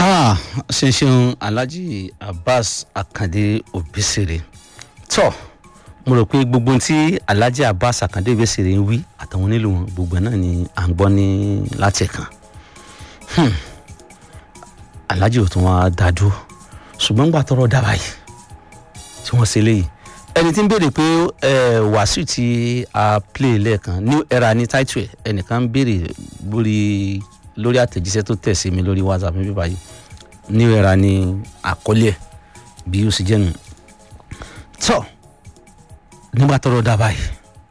ah ṣeṣeun alhaji abbas akande obesere tọ mo rò pé gbogbo ohun tí alhaji abbas akande obesere ń wí àtàwọn onílù wọn gbogbo ẹ̀ náà ni à ń gbọ́ ní látẹ̀kàn hmm. alhaji ò tún wá dájú ṣùgbọ́n gbà tọrọ dábàá yìí tí wọ́n ṣe léyìí ẹni tí ń béèrè pé ẹ wàásù tí a play lẹ́ẹ̀kan new era ní title ẹ̀ ẹnìkan ń béèrè lórí lórí àtẹ̀jíṣẹ́ tó tẹ̀ sí mi lórí whatsapp mi bíbá yìí new era ní àkọlé ẹ̀ bí ó sì jẹ́ nù. tọ́ nígbà tọrọ dábàá yìí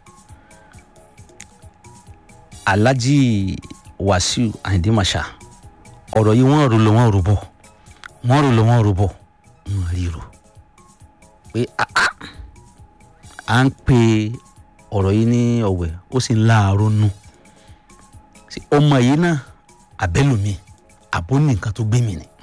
alhaji wàsíù àyìndé màṣá ọ̀rọ̀ yìí wọ́n rò lọ wọ́n rò bọ̀ wọ́n rò lọ wọ́n rò bọ̀ wọ́n rí rò pé àá à ń pe ọ̀rọ̀ yìí ní ọ̀wẹ̀ ó sì ń láàárọ̀ nù ọmọ yìí náà àbẹ́lùmí àbó ní nǹkan tó gbé mi ni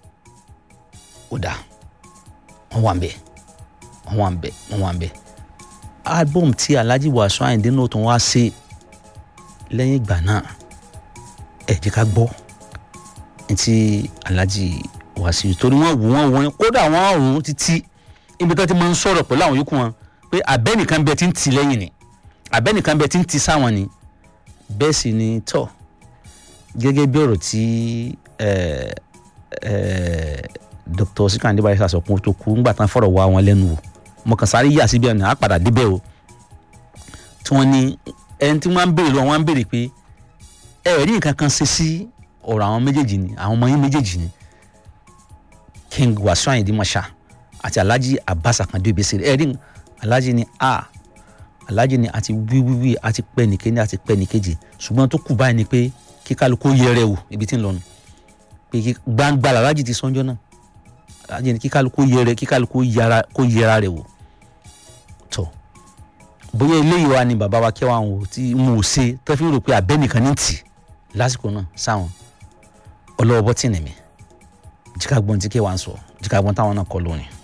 ó dà wọ́n wà ń bẹ̀ wọ́n wà ń bẹ̀ wọ́n wà ń bẹ̀ album tí alhaji wàásù àyìndé náà tó wá ṣe lẹ́yìn ìgbà náà ẹ jẹ́ ká gbọ́ ti alhaji wàásù torí wọ́n wù wọ́n wọ́n kódà wọ́n rùn títí ibi tó ti máa ń sọ̀rọ̀ pẹ̀lú àwọn yòókù wọn pé abẹ́nìkan bẹ ti ń ti lẹ́yìn ni abẹ́nìkan bẹ ti ń ti sáwọn ni bẹ́ẹ̀ sì ni tọ́ gẹ́gẹ́ bí ọ̀rọ̀ tí dr sikandi barisa sọ kún tó kú ńgbà tán fọ̀rọ̀ wá wọn lẹ́nu wò mo kàn sáré yà síbi ọ̀nà àpàdà débẹ̀ o tí wọ́n ní ẹni tí wọ́n ń béèrè lọ wọ́n ń béèrè pé ẹ rí nǹkan kan ṣe sí ọ̀rọ̀ àwọn méjèèjì ni àwọn ọmọ yín méjèèjì ni king wàsíù àyìndí mọ̀ṣá àti alhaji abbas akande obesere ẹ rí alhaji ni a alhaji ni àti wíwíwí àti pẹ́ nìkéní àti pẹ́ nìkejì ṣùgbọ́n tó kù báyìí ni pé kí kálukú yẹrẹ wò ibi tí ń lọ nù pé gbangba alhaji ti sọ́njọ́ náà alhaji ni kí kálukú yẹrẹ kí kálukú yẹra kó yẹra rẹ̀ wò tọ́ bóyá eléyìí wa ni bàbá wa kẹwàá wò tí mo ò ṣe tó fi rò pé abẹ́nìkan ní tì lásìkò náà sáwọn ọlọ́wọ́ bọ́tì nìmi jíkà gbọ́n tí kẹwàá ń sọ jíkà gbọ́n táwọn náà kọ lónìí.